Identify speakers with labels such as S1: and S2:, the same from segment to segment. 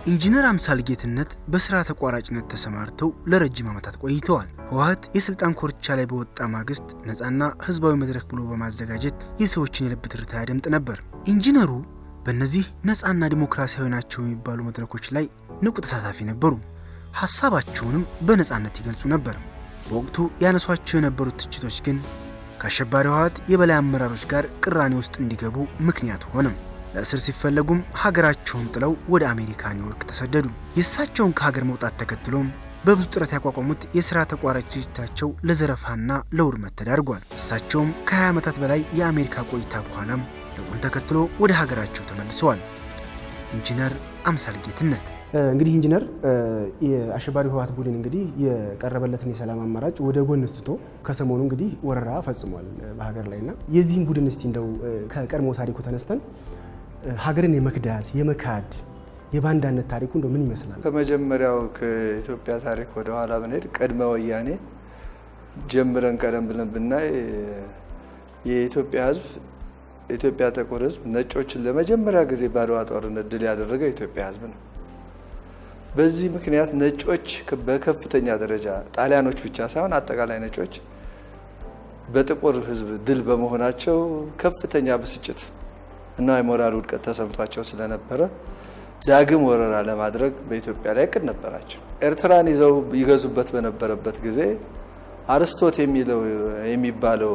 S1: ኢንጂነር አምሳል ጌትነት በስራ ተቋራጭነት ተሰማርተው ለረጅም ዓመታት ቆይተዋል። ህወሓት የስልጣን ኮርቻ ላይ በወጣ ማግስት ነፃና ህዝባዊ መድረክ ብሎ በማዘጋጀት የሰዎችን የልብ ትርታ ያደምጥ ነበር። ኢንጂነሩ በእነዚህ ነፃና ዲሞክራሲያዊ ናቸው የሚባሉ መድረኮች ላይ ንቁ ተሳታፊ ነበሩ። ሀሳባቸውንም በነፃነት ይገልጹ ነበር። በወቅቱ ያነሷቸው የነበሩት ትችቶች ግን ከአሸባሪ ህወሓት የበላይ አመራሮች ጋር ቅራኔ ውስጥ እንዲገቡ ምክንያት ሆነም። ለእስር ሲፈለጉም ሀገራቸውን ጥለው ወደ አሜሪካ ኒውዮርክ ተሰደዱ። የእሳቸውን ከሀገር መውጣት ተከትሎም በብዙ ጥረት ያቋቋሙት የሥራ ተቋራጭ ድርጅታቸው ለዘረፋና ለውድመት ተዳርጓል። እሳቸውም ከ20 ዓመታት በላይ የአሜሪካ ቆይታ በኋላም ለውጡን ተከትሎ ወደ ሀገራቸው ተመልሰዋል። ኢንጂነር አምሳል ጌትነት
S2: እንግዲህ ኢንጂነር የአሸባሪ ህወሓት ቡድን እንግዲህ የቀረበለትን የሰላም አማራጭ ወደ ጎን ትቶ ከሰሞኑ እንግዲህ ወረራ ፈጽሟል በሀገር ላይ እና የዚህም ቡድን እስቲ እንደው ከቀድሞ ታሪኩ ተነስተን ሀገርን የመክዳት የመካድ የባንዳነት ታሪኩ እንደው ምን ይመስላል?
S3: ከመጀመሪያው ከኢትዮጵያ ታሪክ ወደ ኋላ ብንሄድ ቅድመ ወያኔ ጀምረን ቀደም ብለን ብናይ የኢትዮጵያ ህዝብ የኢትዮጵያ ጥቁር ህዝብ ነጮችን ለመጀመሪያ ጊዜ በአድዋ ጦርነት ድል ያደረገ የኢትዮጵያ ህዝብ ነው። በዚህ ምክንያት ነጮች በከፍተኛ ደረጃ ጣሊያኖች ብቻ ሳይሆን አጠቃላይ ነጮች በጥቁር ህዝብ ድል በመሆናቸው ከፍተኛ ብስጭት እና የሞራል ውድቀት ተሰምቷቸው ስለነበረ ዳግም ወረራ ለማድረግ በኢትዮጵያ ላይ እቅድ ነበራቸው። ኤርትራን ይዘው ይገዙበት በነበረበት ጊዜ አርስቶት የሚለው የሚባለው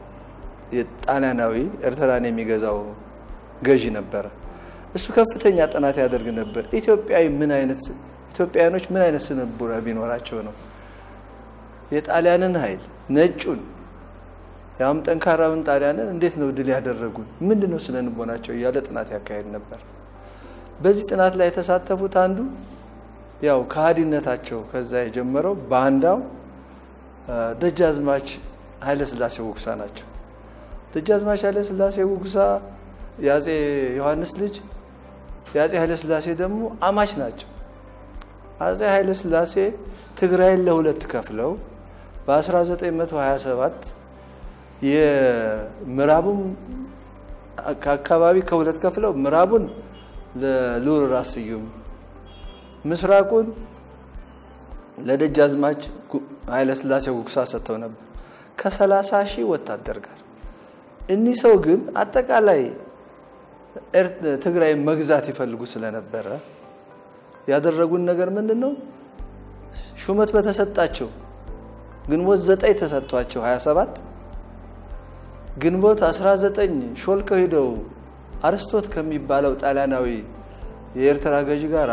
S3: የጣሊያናዊ ኤርትራን የሚገዛው ገዢ ነበረ። እሱ ከፍተኛ ጥናት ያደርግ ነበር። ኢትዮጵያዊ ምን አይነት ኢትዮጵያውያኖች ምን አይነት ስነ ልቦና ቢኖራቸው ነው የጣሊያንን ኃይል ነጩን ያም ጠንካራውን ጣሊያንን እንዴት ነው ድል ያደረጉን? ምንድን ነው ስነ ልቦናቸው እያለ ጥናት ያካሄድ ነበር። በዚህ ጥናት ላይ የተሳተፉት አንዱ ያው ከሃዲነታቸው ከዛ የጀመረው ባንዳው ደጃዝማች ኃይለስላሴ ውግሳ ናቸው። ደጃዝማች ኃይለስላሴ ውግሳ የአጼ ዮሐንስ ልጅ የአጼ ኃይለስላሴ ደግሞ አማች ናቸው። አጼ ኃይለስላሴ ትግራይን ለሁለት ከፍለው በ1927 የምዕራቡም አካባቢ ከሁለት ከፍለው ምዕራቡን ለልዑል ራስ ስዩም ምስራቁን ለደጃዝማች ኃይለስላሴ ጉግሳ ሰጥተው ነበር ከሰላሳ ሺህ ወታደር ጋር። እኒህ ሰው ግን አጠቃላይ ትግራይ መግዛት ይፈልጉ ስለነበረ ያደረጉን ነገር ምንድን ነው? ሹመት በተሰጣቸው ግንቦት ዘጠኝ ተሰጥቷቸው 27 ግንቦት 19 ሾልከው ሄደው አርስቶት ከሚባለው ጣሊያናዊ የኤርትራ ገዢ ጋራ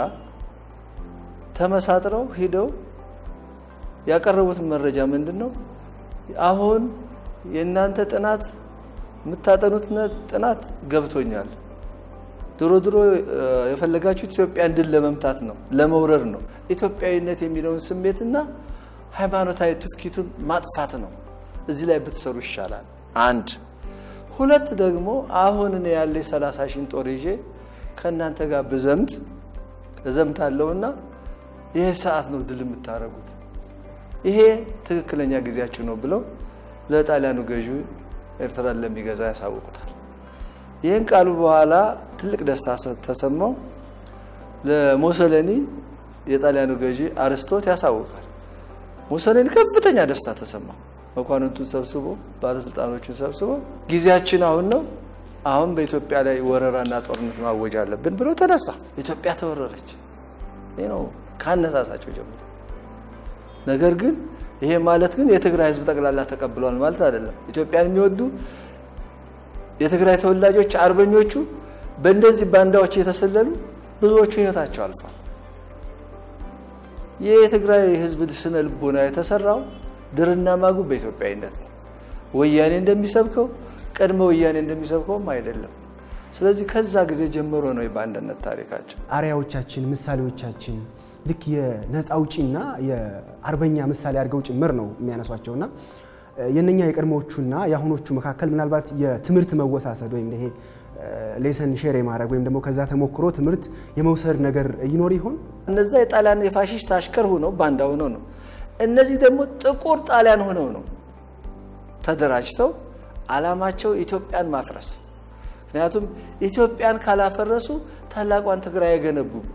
S3: ተመሳጥረው ሂደው ያቀረቡት መረጃ ምንድን ነው? አሁን የእናንተ ጥናት የምታጠኑት ጥናት ገብቶኛል። ድሮ ድሮ የፈለጋችሁት ኢትዮጵያን ድል ለመምታት ነው፣ ለመውረር ነው። ኢትዮጵያዊነት የሚለውን ስሜትና ሃይማኖታዊ ትውፊቱን ማጥፋት ነው። እዚህ ላይ ብትሰሩ ይሻላል። አንድ ሁለት ደግሞ አሁን እኔ ያለ ሰላሳ ሺን ጦር ይዤ ከእናንተ ጋር ብዘምት እዘምታለሁና ይሄ ሰዓት ነው ድል የምታደርጉት፣ ይሄ ትክክለኛ ጊዜያችሁ ነው ብለው ለጣሊያኑ ገዢ ኤርትራን ለሚገዛ ያሳውቁታል። ይህን ቃሉ በኋላ ትልቅ ደስታ ተሰማው። ለሞሶሎኒ የጣሊያኑ ገዢ አርስቶት ያሳውቃል። ሙሶሎኒ ከፍተኛ ደስታ ተሰማው። መኳንንቱን ሰብስቦ ባለስልጣኖቹን ሰብስቦ ጊዜያችን አሁን ነው፣ አሁን በኢትዮጵያ ላይ ወረራና ጦርነት ማወጅ አለብን ብሎ ተነሳ። ኢትዮጵያ ተወረረች። ይህ ነው ካነሳሳቸው ጀምሮ። ነገር ግን ይሄ ማለት ግን የትግራይ ሕዝብ ጠቅላላ ተቀብሏል ማለት አይደለም። ኢትዮጵያን የሚወዱ የትግራይ ተወላጆች አርበኞቹ በእንደዚህ ባንዳዎች የተሰለሉ ብዙዎቹ ህይወታቸው አልፏል። ይህ የትግራይ ህዝብ ስነ ልቦና የተሰራው ድርና ማጉ በኢትዮጵያዊነት ነው። ወያኔ እንደሚሰብከው ቀድመ ወያኔ እንደሚሰብከውም አይደለም። ስለዚህ ከዛ ጊዜ ጀምሮ ነው የባንድነት ታሪካቸው።
S2: አርያዎቻችን፣ ምሳሌዎቻችን ልክ የነፃ አውጪና የአርበኛ ምሳሌ አድርገው ጭምር ነው የሚያነሷቸውና የነኛ የቀድሞዎቹና የአሁኖቹ መካከል ምናልባት የትምህርት መወሳሰድ ወይም ይሄ ሌሰን ሼር የማድረግ ወይም ደግሞ ከዛ ተሞክሮ ትምህርት የመውሰድ ነገር ይኖር ይሆን?
S3: እነዛ የጣሊያን የፋሽስት አሽከር ሆነው ባንዳ ሆነው ነው። እነዚህ ደግሞ ጥቁር ጣሊያን ሆነው ነው ተደራጅተው አላማቸው ኢትዮጵያን ማፍረስ። ምክንያቱም ኢትዮጵያን ካላፈረሱ ታላቋን ትግራይ አይገነቡም።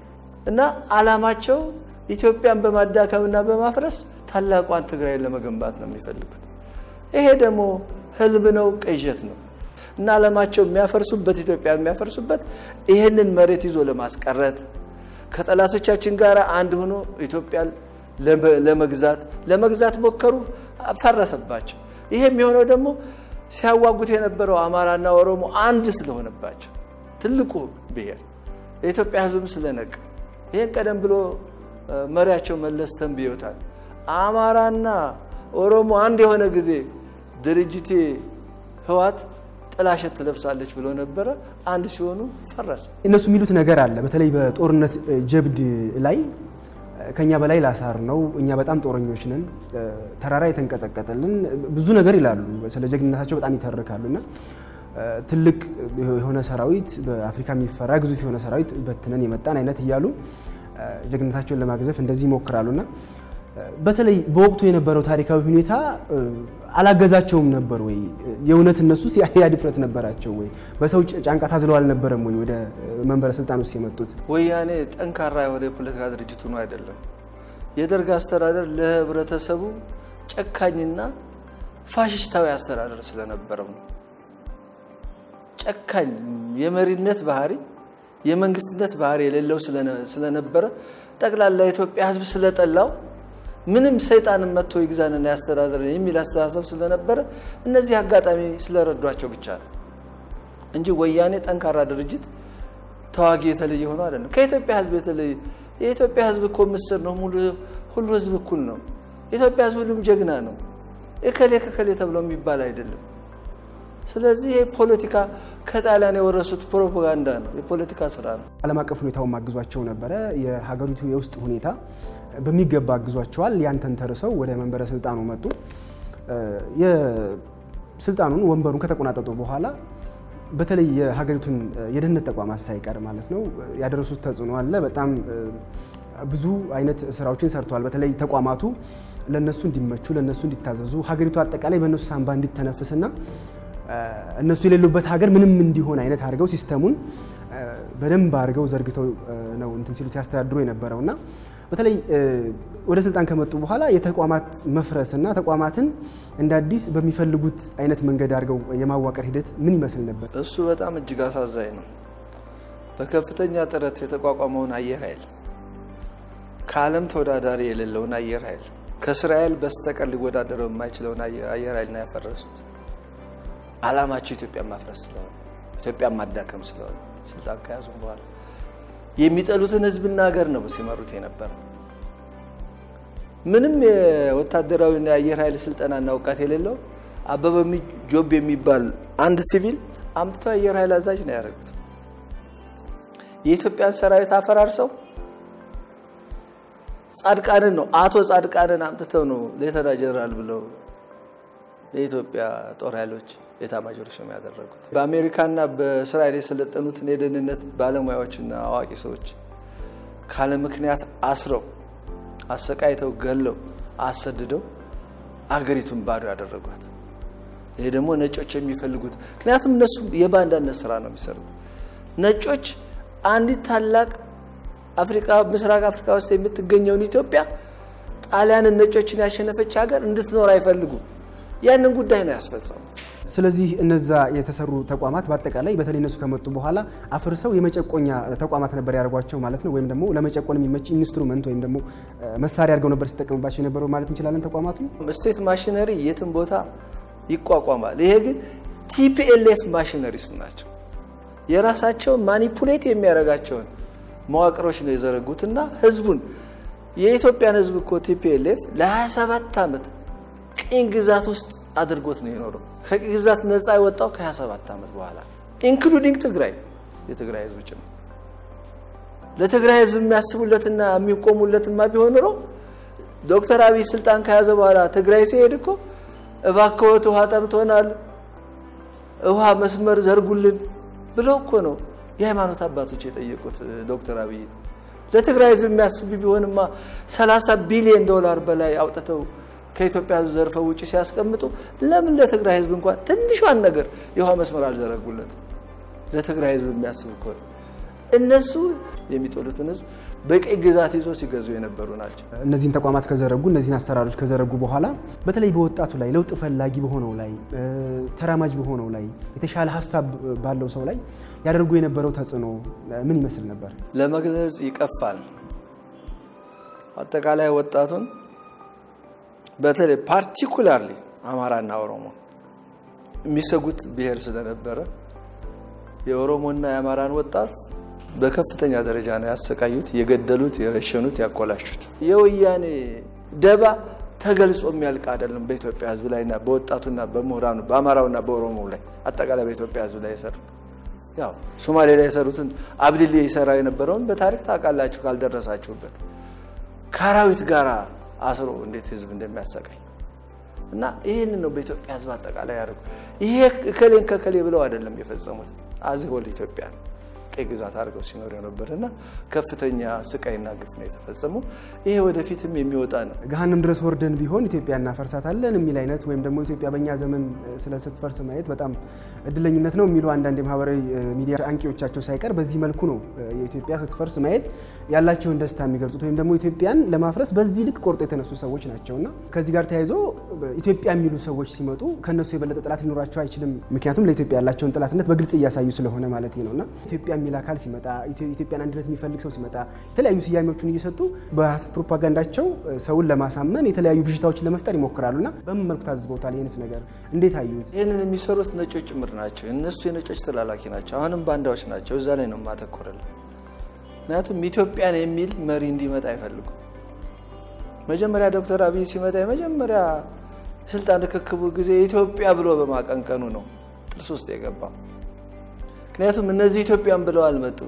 S3: እና አላማቸው ኢትዮጵያን በማዳከምና በማፍረስ ታላቋን ትግራይን ለመገንባት ነው የሚፈልጉት። ይሄ ደግሞ ህልም ነው፣ ቅዠት ነው እና አላማቸው የሚያፈርሱበት ኢትዮጵያን የሚያፈርሱበት ይህንን መሬት ይዞ ለማስቀረት ከጠላቶቻችን ጋር አንድ ሆኖ ኢትዮጵያን ለመግዛት ለመግዛት ሞከሩ፣ ፈረሰባቸው። ይሄ የሚሆነው ደግሞ ሲያዋጉት የነበረው አማራና ኦሮሞ አንድ ስለሆነባቸው ትልቁ ብሔር የኢትዮጵያ ህዝብም ስለነቅ ይህን ቀደም ብሎ መሪያቸው መለስ ተንብዮታል። አማራና ኦሮሞ አንድ የሆነ ጊዜ ድርጅቴ ህዋት ጥላሸት ትለብሳለች ብሎ ነበረ። አንድ ሲሆኑ ፈረሰ።
S2: እነሱ የሚሉት ነገር አለ። በተለይ በጦርነት ጀብድ ላይ ከኛ በላይ ላሳር ነው፣ እኛ በጣም ጦረኞች ነን፣ ተራራ የተንቀጠቀጠልን ብዙ ነገር ይላሉ። ስለ ጀግንነታቸው በጣም ይተርካሉ እና ትልቅ የሆነ ሰራዊት በአፍሪካ የሚፈራ ግዙፍ የሆነ ሰራዊት በትነን የመጣን አይነት እያሉ ጀግንነታቸውን ለማግዘፍ እንደዚህ ይሞክራሉ እና በተለይ በወቅቱ የነበረው ታሪካዊ ሁኔታ አላገዛቸውም ነበር ወይ? የእውነት እነሱስ ያ ድፍረት ነበራቸው ወይ? በሰው ጫንቃ ታዝለው አልነበረም ወይ ወደ መንበረ ስልጣን ውስጥ የመጡት?
S3: ወያኔ ጠንካራ የሆነ የፖለቲካ ድርጅት ሆኖ አይደለም። የደርግ አስተዳደር ለህብረተሰቡ ጨካኝና ፋሽስታዊ አስተዳደር ስለነበረው ነው። ጨካኝ የመሪነት ባህሪ የመንግስትነት ባህሪ የሌለው ስለነበረ ጠቅላላ የኢትዮጵያ ህዝብ ስለጠላው ምንም ሰይጣንን መጥቶ ይግዛንና ያስተዳድረን የሚል አስተሳሰብ ስለነበረ እነዚህ አጋጣሚ ስለረዷቸው ብቻ ነው እንጂ ወያኔ ጠንካራ ድርጅት ተዋጊ የተለየ ሆኖ አይደለም። ከኢትዮጵያ ህዝብ የተለየ የኢትዮጵያ ህዝብ እኮ ምስር ነው። ሙሉ ሁሉ ህዝብ እኩል ነው። የኢትዮጵያ ህዝብ ሁሉም ጀግና ነው። እከሌ ከከሌ ተብሎ የሚባል አይደለም። ስለዚህ ይህ ፖለቲካ ከጣሊያን የወረሱት ፕሮፓጋንዳ ነው፣ የፖለቲካ ስራ ነው።
S2: ዓለም አቀፍ ሁኔታውን ማግዟቸው ነበረ። የሀገሪቱ የውስጥ ሁኔታ በሚገባ አግዟቸዋል። ያን ተንተርሰው ወደ መንበረ ስልጣኑ መጡ። የስልጣኑን ወንበሩን ከተቆናጠጡ በኋላ በተለይ የሀገሪቱን የደህንነት ተቋማት ሳይቀር ማለት ነው ያደረሱት ተጽዕኖ አለ። በጣም ብዙ አይነት ስራዎችን ሰርተዋል። በተለይ ተቋማቱ ለእነሱ እንዲመቹ፣ ለእነሱ እንዲታዘዙ፣ ሀገሪቱ አጠቃላይ በእነሱ ሳንባ እንዲተነፍስና እነሱ የሌሉበት ሀገር ምንም እንዲሆን አይነት አድርገው ሲስተሙን በደንብ አድርገው ዘርግተው ነው እንትን ሲሉ ሲያስተዳድሩ የነበረው እና በተለይ ወደ ስልጣን ከመጡ በኋላ የተቋማት መፍረስና ተቋማትን እንደ አዲስ በሚፈልጉት አይነት መንገድ አድርገው የማዋቀር ሂደት ምን ይመስል ነበር?
S3: እሱ በጣም እጅግ አሳዛኝ ነው። በከፍተኛ ጥረት የተቋቋመውን አየር ኃይል ከዓለም ተወዳዳሪ የሌለውን አየር ኃይል ከእስራኤል በስተቀር ሊወዳደረው የማይችለውን አየር ኃይል ነው ያፈረሱት። አላማቸው ኢትዮጵያን ማፍረስ ስለሆነ ኢትዮጵያን ማዳከም ስለሆነ ስልጣን ከያዙ በኋላ የሚጠሉትን ሕዝብና ሀገር ነው ሲመሩት የነበረው። ምንም የወታደራዊና የአየር ኃይል ስልጠናና እውቀት የሌለው አበበ ጆብ የሚባል አንድ ሲቪል አምጥተው የአየር ኃይል አዛዥ ነው ያደረጉት። የኢትዮጵያን ሰራዊት አፈራርሰው ጻድቃንን ነው አቶ ጻድቃንን አምጥተው ነው ሌተና ጀነራል ብለው የኢትዮጵያ ጦር ኃይሎች ኤታማዦር ሹም ያደረጉት። በአሜሪካና በእስራኤል የሰለጠኑትን የደህንነት ባለሙያዎችና አዋቂ ሰዎች ካለ ምክንያት አስረው አሰቃይተው ገለው አሰድደው አገሪቱን ባዶ ያደረጓት። ይሄ ደግሞ ነጮች የሚፈልጉት ምክንያቱም እነሱ የባንዳነት ስራ ነው የሚሰሩት። ነጮች አንዲት ታላቅ አፍሪካ ምስራቅ አፍሪካ ውስጥ የምትገኘውን ኢትዮጵያ ጣሊያንን ነጮችን ያሸነፈች ሀገር እንድትኖር አይፈልጉም። ያንን ጉዳይ ነው ያስፈጸሙት።
S2: ስለዚህ እነዛ የተሰሩ ተቋማት በአጠቃላይ በተለይ እነሱ ከመጡ በኋላ አፍርሰው የመጨቆኛ ተቋማት ነበር ያደርጓቸው ማለት ነው። ወይም ደግሞ ለመጨቆን የሚመች ኢንስትሩመንት ወይም ደግሞ መሳሪያ አድርገው ነበር ሲጠቀሙባቸው የነበረው ማለት እንችላለን። ተቋማቱ
S3: ስቴት ማሽነሪ የትም ቦታ ይቋቋማል። ይሄ ግን ቲፒኤልኤፍ ማሽነሪስ ናቸው። የራሳቸውን ማኒፑሌት የሚያደርጋቸውን መዋቅሮች ነው የዘረጉትና ህዝቡን የኢትዮጵያን ህዝብ እኮ ቲፒኤልኤፍ ለ27 ዓመት ቅኝ ግዛት ውስጥ አድርጎት ነው የኖረው። ከቅኝ ግዛት ነፃ የወጣው ከ27 ዓመት በኋላ ኢንክሉዲንግ ትግራይ የትግራይ ህዝብ ጭምር። ለትግራይ ህዝብ የሚያስቡለትና የሚቆሙለትማ ቢሆን ኖሮ ዶክተር አብይ ስልጣን ከያዘ በኋላ ትግራይ ሲሄድ እኮ እባክዎት ውሃ ጠምቶናል፣ ውሃ መስመር ዘርጉልን ብለው እኮ ነው የሃይማኖት አባቶች የጠየቁት ዶክተር አብይ። ለትግራይ ህዝብ የሚያስብ ቢሆንማ 30 ቢሊዮን ዶላር በላይ አውጥተው ከኢትዮጵያ ህዝብ ዘርፈው ውጭ ሲያስቀምጡ ለምን ለትግራይ ህዝብ እንኳን ትንሿን ነገር የውሃ መስመር አልዘረጉለት? ለትግራይ ህዝብ የሚያስብ እኮ ነው። እነሱ የሚጠሉትን ህዝብ በቀይ ግዛት ይዞ ሲገዙ የነበሩ ናቸው።
S2: እነዚህን ተቋማት ከዘረጉ እነዚህን አሰራሮች ከዘረጉ በኋላ በተለይ በወጣቱ ላይ ለውጥ ፈላጊ በሆነው ላይ ተራማጅ በሆነው ላይ የተሻለ ሀሳብ ባለው ሰው ላይ ያደርጉ የነበረው ተጽዕኖ ምን ይመስል ነበር?
S3: ለመግለጽ ይቀፋል። አጠቃላይ ወጣቱን በተለይ ፓርቲኩላርሊ አማራና ኦሮሞ የሚሰጉት ብሔር ስለነበረ የኦሮሞና የአማራን ወጣት በከፍተኛ ደረጃ ነው ያሰቃዩት፣ የገደሉት፣ የረሸኑት፣ ያኮላሹት። የወያኔ ደባ ተገልጾ የሚያልቅ አይደለም። በኢትዮጵያ ሕዝብ ላይና በወጣቱና በምሁራኑ በአማራውና በኦሮሞው ላይ አጠቃላይ በኢትዮጵያ ሕዝብ ላይ የሰሩት ያው ሶማሌ ላይ የሰሩትን አብዲሌ ይሰራ የነበረውን በታሪክ ታውቃላችሁ ካልደረሳችሁበት ከአራዊት ጋር አስሮ እንዴት ሕዝብ እንደሚያሰቃኝ እና ይህንን ነው በኢትዮጵያ ሕዝብ አጠቃላይ ያደርጉ። ይሄ እከሌን ከከሌ ብለው አይደለም የፈጸሙት አዝሆል ኢትዮጵያ ቀይ ግዛት አድርገው ሲኖር የነበር እና ከፍተኛ ስቃይና ግፍ ነው የተፈጸመው። ይሄ ወደፊትም የሚወጣ ነው።
S2: ገሃነም ድረስ ወርደን ቢሆን ኢትዮጵያ እናፈርሳታለን የሚል አይነት ወይም ደግሞ ኢትዮጵያ በእኛ ዘመን ስለ ስትፈርስ ማየት በጣም እድለኝነት ነው የሚሉ አንዳንድ የማህበራዊ ሚዲያ አንቂዎቻቸው ሳይቀር በዚህ መልኩ ነው የኢትዮጵያ ስትፈርስ ማየት ያላቸውን ደስታ የሚገልጹት ወይም ደግሞ ኢትዮጵያን ለማፍረስ በዚህ ልክ ቆርጦ የተነሱ ሰዎች ናቸው እና ከዚህ ጋር ተያይዞ ኢትዮጵያ የሚሉ ሰዎች ሲመጡ ከእነሱ የበለጠ ጠላት ሊኖራቸው አይችልም። ምክንያቱም ለኢትዮጵያ ያላቸውን ጠላትነት በግልጽ እያሳዩ ስለሆነ ማለት ነው እና ኢትዮጵያ የሚል አካል ሲመጣ ኢትዮጵያን አንድነት የሚፈልግ ሰው ሲመጣ የተለያዩ ስያሜዎችን እየሰጡ በሀሰት ፕሮፓጋንዳቸው ሰውን ለማሳመን የተለያዩ ብዥታዎችን ለመፍጠር ይሞክራሉ እና በምን መልኩ ታዝበውታል? ይህንስ ነገር እንዴት አዩት?
S3: ይህንን የሚሰሩት ነጮች ጭምር ናቸው። እነሱ የነጮች ተላላኪ ናቸው። አሁንም ባንዳዎች ናቸው። እዛ ላይ ነው የማተኮረልን። ምክንያቱም ኢትዮጵያን የሚል መሪ እንዲመጣ አይፈልጉም። መጀመሪያ ዶክተር አብይ ሲመጣ የመጀመሪያ ስልጣን ርክክቡ ጊዜ ኢትዮጵያ ብሎ በማቀንቀኑ ነው ጥርስ ውስጥ የገባው። ምክንያቱም እነዚህ ኢትዮጵያን ብለው አልመጡም።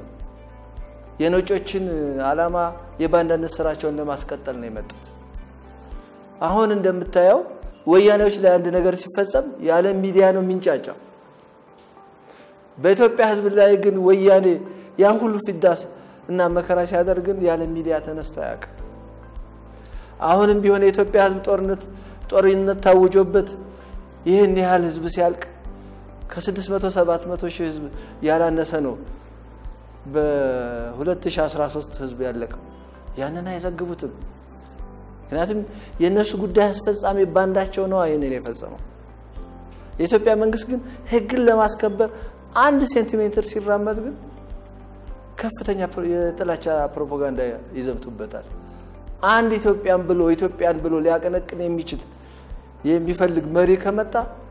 S3: የነጮችን ዓላማ የባንዳነት ስራቸውን ለማስቀጠል ነው የመጡት። አሁን እንደምታየው ወያኔዎች ላይ አንድ ነገር ሲፈጸም የዓለም ሚዲያ ነው የሚንጫጫው። በኢትዮጵያ ሕዝብ ላይ ግን ወያኔ ያን ሁሉ ፊዳስ እና መከራ ሲያደርግ ግን የዓለም ሚዲያ ተነስቶ አያውቅም። አሁንም ቢሆን የኢትዮጵያ ሕዝብ ጦርነት ጦርነት ታውጆበት ይህን ያህል ሕዝብ ሲያልቅ ከ600 700 ሺህ ሕዝብ ያላነሰ ነው በ2013 ሕዝብ ያለቀው። ያንን አይዘግቡትም። ምክንያቱም የእነሱ ጉዳይ አስፈጻሚ ባንዳቸው ነው ይህንን የፈጸመው። የኢትዮጵያ መንግስት ግን ህግን ለማስከበር አንድ ሴንቲሜትር ሲራመድ ግን ከፍተኛ የጥላቻ ፕሮፓጋንዳ ይዘምቱበታል። አንድ ኢትዮጵያን ብሎ ኢትዮጵያን ብሎ ሊያቀነቅን የሚችል የሚፈልግ መሪ ከመጣ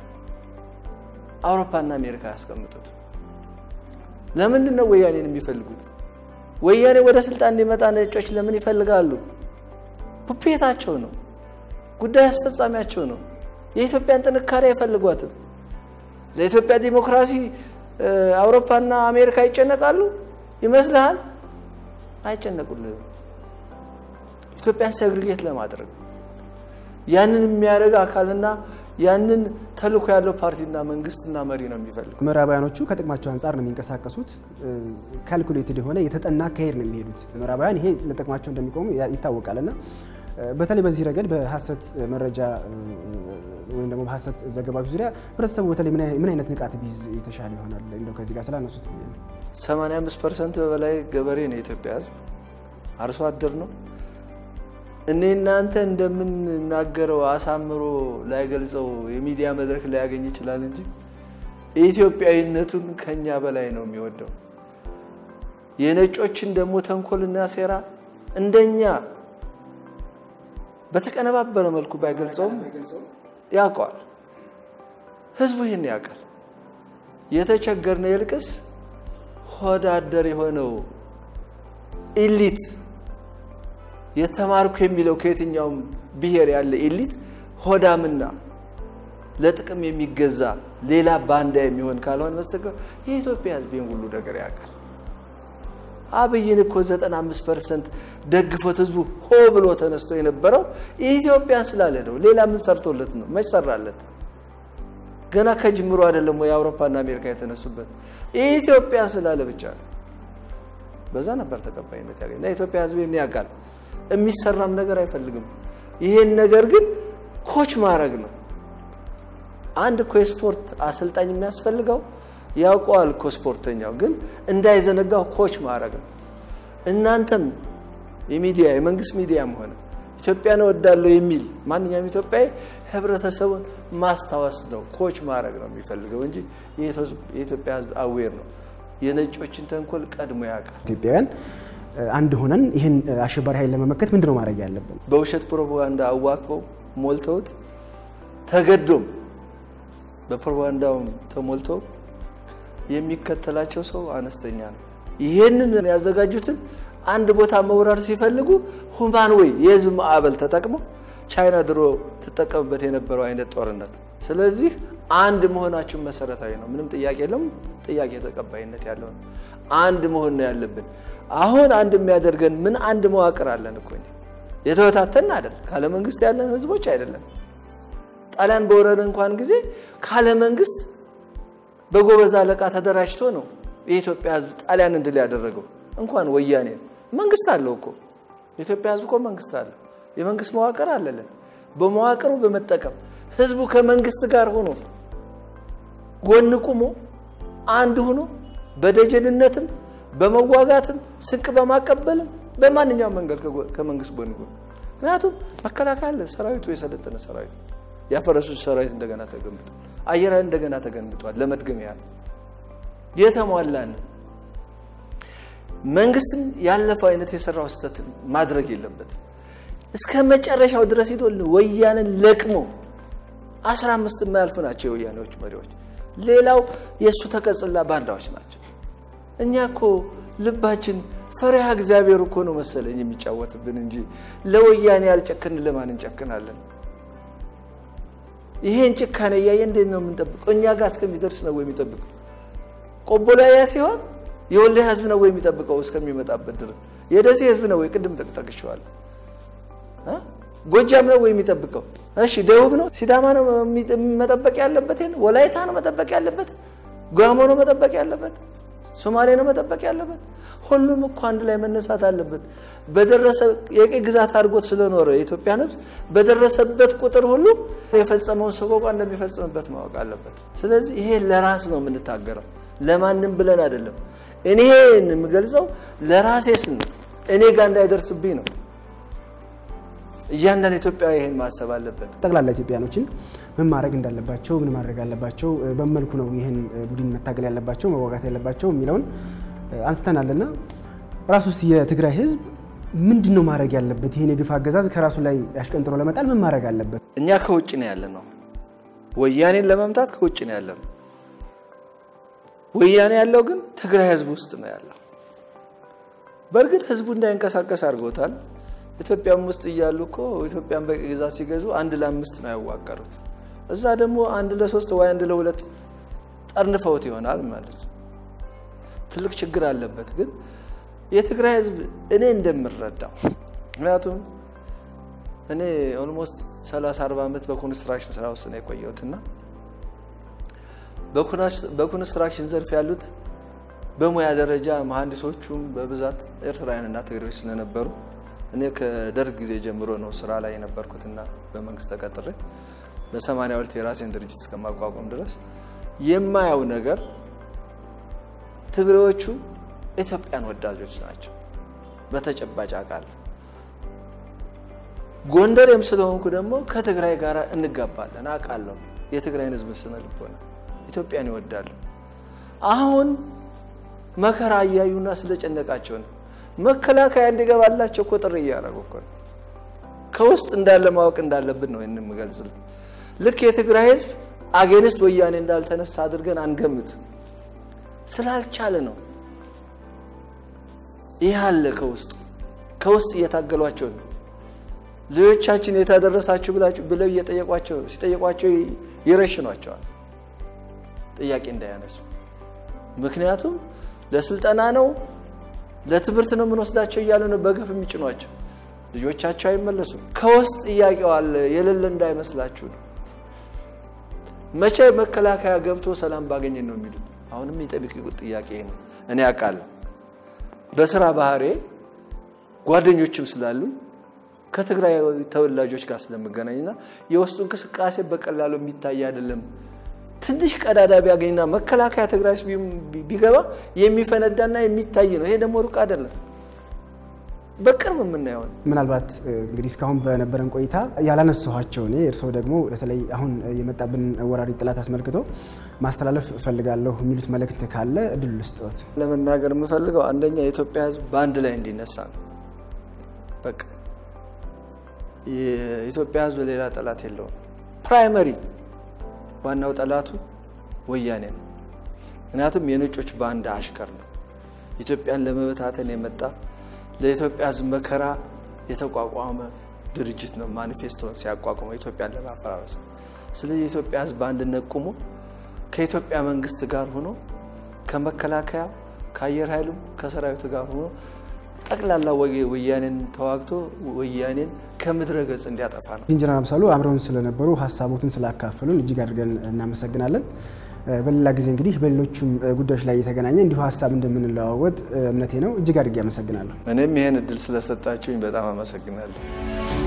S3: አውሮፓና አሜሪካ ያስቀምጡት። ለምንድን ነው ወያኔን የሚፈልጉት? ወያኔ ወደ ስልጣን እንዲመጣ ነጮች ለምን ይፈልጋሉ? ፑፔታቸው ነው፣ ጉዳይ አስፈጻሚያቸው ነው። የኢትዮጵያን ጥንካሬ አይፈልጓትም። ለኢትዮጵያ ዲሞክራሲ አውሮፓና አሜሪካ ይጨነቃሉ ይመስልሃል? አይጨነቁልህም። ኢትዮጵያን ሰግሪጌት ለማድረግ ያንን የሚያደርግ አካልና ያንን ተልዕኮ ያለው ፓርቲና መንግስትና መሪ ነው የሚፈልጉ።
S2: ምዕራባውያኖቹ ከጥቅማቸው አንጻር ነው የሚንቀሳቀሱት። ካልኩሌትድ የሆነ የተጠና አካሄድ ነው የሚሄዱት። ምዕራባውያን ይሄ ለጥቅማቸው እንደሚቆሙ ይታወቃል እና በተለይ በዚህ ረገድ በሀሰት መረጃ ወይም ደግሞ በሀሰት ዘገባዎች ዙሪያ ህብረተሰቡ በተለይ ምን አይነት ንቃት ቢይዝ የተሻለ ይሆናል? እንደው ከዚህ ጋር ስላነሱት
S3: 85 ፐርሰንት በላይ ገበሬ ነው የኢትዮጵያ ህዝብ፣ አርሶ አደር ነው። እኔ እናንተ እንደምንናገረው አሳምሮ ላይገልጸው የሚዲያ መድረክ ላያገኝ ይችላል እንጂ ኢትዮጵያዊነቱን ከኛ በላይ ነው የሚወደው። የነጮችን ደግሞ ተንኮልና ሴራ እንደኛ በተቀነባበረ መልኩ ባይገልጸውም ያውቀዋል። ህዝቡ ይህን ያውቃል። የተቸገርነው ይልቅስ ሆዳደር የሆነው ኢሊት የተማርኩ የሚለው ከየትኛውም ብሔር ያለ ኢሊት ሆዳምና ለጥቅም የሚገዛ ሌላ ባንዳ የሚሆን ካልሆነ በስተቀር የኢትዮጵያ ህዝብ ይህን ሁሉ ነገር ያውቃል። አብይን እኮ 95 ፐርሰንት ደግፎት ህዝቡ ሆ ብሎ ተነስቶ የነበረው ኢትዮጵያን ስላለ ነው። ሌላ ምን ሰርቶለት ነው? መች ሰራለት? ገና ከጅምሮ አይደለም ወይ አውሮፓና አሜሪካ የተነሱበት? ኢትዮጵያን ስላለ ብቻ ነው። በዛ ነበር ተቀባይነት ያገኝ እና የኢትዮጵያ ህዝብ ይህን ያውቃል። የሚሰራም ነገር አይፈልግም። ይሄን ነገር ግን ኮች ማድረግ ነው። አንድ እኮ የስፖርት አሰልጣኝ የሚያስፈልገው ያውቀዋል እኮ ስፖርተኛው፣ ግን እንዳይዘነጋው ኮች ማድረግ ነው። እናንተም የሚዲያ የመንግስት ሚዲያም ሆነ ኢትዮጵያን እወዳለሁ የሚል ማንኛውም ኢትዮጵያዊ ህብረተሰቡን ማስታወስ ነው፣ ኮች ማድረግ ነው የሚፈልገው እንጂ የኢትዮጵያ ህዝብ አዌር ነው። የነጮችን ተንኮል ቀድሞ ያውቃል።
S2: ኢትዮጵያውያን አንድ ሆነን ይህን አሸባሪ ኃይል ለመመከት ምንድን ነው ማድረግ ያለብን?
S3: በውሸት ፕሮፓጋንዳ አዋክበው ሞልተውት ተገዶም በፕሮፓጋንዳውም ተሞልቶ የሚከተላቸው ሰው አነስተኛ ነው። ይህንን ያዘጋጁትን አንድ ቦታ መውረር ሲፈልጉ ሁማን ወይ የህዝብ ማዕበል ተጠቅመው ቻይና ድሮ ትጠቀምበት የነበረው አይነት ጦርነት። ስለዚህ አንድ መሆናችን መሰረታዊ ነው። ምንም ጥያቄ የለም። ጥያቄ ተቀባይነት ያለው ነው። አንድ መሆን ነው ያለብን። አሁን አንድ የሚያደርገን ምን አንድ መዋቅር አለን እኮ የተበታተን አይደል? ካለ መንግስት ያለን ህዝቦች አይደለም። ጣሊያን በወረደ እንኳን ጊዜ ካለ መንግስት በጎበዝ አለቃ ተደራጅቶ ነው የኢትዮጵያ ህዝብ ጣሊያን እንድል ያደረገው። እንኳን ወያኔ መንግስት አለው እኮ የኢትዮጵያ ህዝብ እኮ መንግስት አለው። የመንግስት መዋቅር አለለን። በመዋቅሩ በመጠቀም ህዝቡ ከመንግስት ጋር ሆኖ ጎን ቁሞ አንድ ሆኖ በደጀንነትም በመዋጋትም ስንቅ በማቀበልም በማንኛውም መንገድ ከመንግስት ጎን ጎን ምክንያቱም መከላከያ አለ። ሰራዊቱ የሰለጠነ ሰራዊት ያፈረሱ ሰራዊት እንደገና ተገንብቷል። አየር ኃይል እንደገና ተገንብቷል። ለመድገም ያህል የተሟላን መንግስትም ያለፈው አይነት የሰራው ስህተት ማድረግ የለበትም። እስከ መጨረሻው ድረስ ሄዶ ወያንን ለቅሞ አስራ አምስት የማያልፉ ናቸው የወያኔዎች መሪዎች። ሌላው የእሱ ተቀጽላ ባንዳዎች ናቸው። እኛ እኮ ልባችን ፈሪሃ እግዚአብሔር እኮ ነው መሰለኝ የሚጫወትብን እንጂ ለወያኔ ያልጨክን ለማን እንጨክናለን? ይሄን ጭካኔ እያየ እንዴት ነው የምንጠብቀው? እኛ ጋር እስከሚደርስ ነው ወይ የሚጠብቀው? ቆቦ ላይ ያ ሲሆን የወልዲያ ህዝብ ነው ወይ የሚጠብቀው እስከሚመጣበት ድረስ? የደሴ ህዝብ ነው ወይ? ቅድም ጠቅጠቅሸዋለሁ። ጎጃም ነው ወይ የሚጠብቀው? እሺ ደቡብ ነው? ሲዳማ ነው መጠበቅ ያለበት? ወላይታ ነው መጠበቅ ያለበት? ጋሞ ነው መጠበቅ ያለበት? ሶማሌ ነው መጠበቅ ያለበት? ሁሉም እኮ አንድ ላይ መነሳት አለበት። በደረሰ የቅኝ ግዛት አድርጎት ስለኖረ የኢትዮጵያ ህዝብ በደረሰበት ቁጥር ሁሉ የፈጸመውን ሰቆቃ እንደሚፈጽምበት ማወቅ አለበት። ስለዚህ ይሄ ለራስ ነው የምንታገረው፣ ለማንም ብለን አይደለም። እኔ የምገልጸው ለራሴ ስን እኔ ጋር እንዳይደርስብኝ ነው። እያንዳንዱ ኢትዮጵያዊ ይሄን ማሰብ አለበት።
S2: ጠቅላላ ኢትዮጵያኖችን ምን ማድረግ እንዳለባቸው ምን ማድረግ አለባቸው፣ በመልኩ ነው ይህን ቡድን መታገል ያለባቸው መዋጋት ያለባቸው የሚለውን አንስተናልና ራሱስ የትግራይ ህዝብ ምንድን ነው ማድረግ ያለበት? ይህን የግፍ አገዛዝ ከራሱ ላይ ያሽቀንጥሮ ለመጣል ምን ማድረግ አለበት?
S3: እኛ ከውጭ ነው ያለ ነው። ወያኔን ለመምታት ከውጭ ነው ያለ ነው። ወያኔ ያለው ግን ትግራይ ህዝብ ውስጥ ነው ያለው። በእርግጥ ህዝቡ እንዳይንቀሳቀስ አድርጎታል። ኢትዮጵያም ውስጥ እያሉ እኮ ኢትዮጵያን በቅኝ ግዛት ሲገዙ አንድ ለአምስት ነው ያዋቀሩት። እዛ ደግሞ አንድ ለሶስት ወይ አንድ ለሁለት ጠርንፈውት ይሆናል ማለት ነው። ትልቅ ችግር አለበት። ግን የትግራይ ህዝብ እኔ እንደምረዳው ምክንያቱም እኔ ኦልሞስት 30 40 ዓመት በኮንስትራክሽን ስራ ውስጥ ነው የቆየሁትና በኮንስትራክሽን ዘርፍ ያሉት በሙያ ደረጃ መሀንዲሶቹም በብዛት ኤርትራውያንና ትግሬዎች ስለነበሩ እኔ ከደርግ ጊዜ ጀምሮ ነው ስራ ላይ የነበርኩትና በመንግስት ተቀጥሬ በሰማንያ ሁለት የራሴን ድርጅት እስከማቋቋም ድረስ የማየው ነገር ትግሬዎቹ ኢትዮጵያን ወዳጆች ናቸው። በተጨባጭ አውቃለሁ። ጎንደሬም ስለሆንኩ ደግሞ ከትግራይ ጋር እንጋባለን አውቃለሁ። የትግራይን ህዝብ ስነ ልቦና ኢትዮጵያን ይወዳሉ። አሁን መከራ እያዩና ስለጨነቃቸው ነው መከላከያ እንዲገባላቸው እኮ ጥሪ እያደረጉ እኮ ነው። ከውስጥ እንዳለ ማወቅ እንዳለብን ነው ይህን የምገልጽልን። ልክ የትግራይ ህዝብ አጌንስት ወያኔ እንዳልተነሳ አድርገን አንገምት። ስላልቻለ ነው። ይህ አለ ከውስጡ ከውስጥ እየታገሏቸው ነው። ልጆቻችን የታደረሳችሁ ብለው እየጠየቋቸው ሲጠየቋቸው ይረሽኗቸዋል፣ ጥያቄ እንዳያነሱ። ምክንያቱም ለስልጠና ነው ለትምህርት ነው የምንወስዳቸው እያሉ ነው በገፍ የሚጭኗቸው። ልጆቻቸው አይመለሱም። ከውስጥ ጥያቄው አለ የሌለ እንዳይመስላችሁ ነው። መቼ መከላከያ ገብቶ ሰላም ባገኘን ነው የሚሉት። አሁንም የሚጠብቅ ጥያቄ ነው። እኔ አውቃለሁ በስራ ባህሬ ጓደኞችም ስላሉ ከትግራይ ተወላጆች ጋር ስለምገናኝና የውስጡ እንቅስቃሴ በቀላሉ የሚታይ አይደለም። ትንሽ ቀዳዳ ቢያገኝና መከላከያ ትግራይ ቢገባ የሚፈነዳና የሚታይ ነው። ይሄ ደግሞ ሩቅ አይደለም። በቅርብ የምናየው ነው።
S2: ምናልባት እንግዲህ እስካሁን በነበረን ቆይታ ያላነሳኋቸው እኔ እርስዎ ደግሞ በተለይ አሁን የመጣብን ወራሪ ጥላት አስመልክቶ ማስተላለፍ እፈልጋለሁ የሚሉት መልእክት ካለ እድሉ ልስጥዎት።
S3: ለመናገር የምፈልገው አንደኛ የኢትዮጵያ ሕዝብ በአንድ ላይ እንዲነሳ ነው። በቃ የኢትዮጵያ ሕዝብ ሌላ ጠላት የለውም። ፕራይመሪ ዋናው ጠላቱ ወያኔ ነው። ምክንያቱም የነጮች ባንድ አሽከር ነው። ኢትዮጵያን ለመበታተን የመጣ ለኢትዮጵያ ሕዝብ መከራ የተቋቋመ ድርጅት ነው። ማኒፌስቶን ሲያቋቁመው ኢትዮጵያን ለማፈራረስ ነው። ስለዚህ የኢትዮጵያ ሕዝብ በአንድነት ቁሞ ከኢትዮጵያ መንግስት ጋር ሆኖ ከመከላከያ ከአየር ኃይሉም ከሰራዊቱ ጋር ሆኖ ጠቅላላ ወያኔን ተዋግቶ ወያኔን ከምድረ ገጽ እንዲያጠፋ ነው።
S2: ኢንጂነር አምሳሉ አብረውን ስለነበሩ ሀሳቦትን ስላካፈሉን እጅግ አድርገን እናመሰግናለን። በሌላ ጊዜ እንግዲህ በሌሎቹም ጉዳዮች ላይ የተገናኘ እንዲሁ ሀሳብ እንደምንለዋወጥ እምነቴ ነው። እጅግ አድርጌ አመሰግናለሁ።
S3: እኔም ይሄን እድል ስለሰጣችሁኝ በጣም አመሰግናለሁ።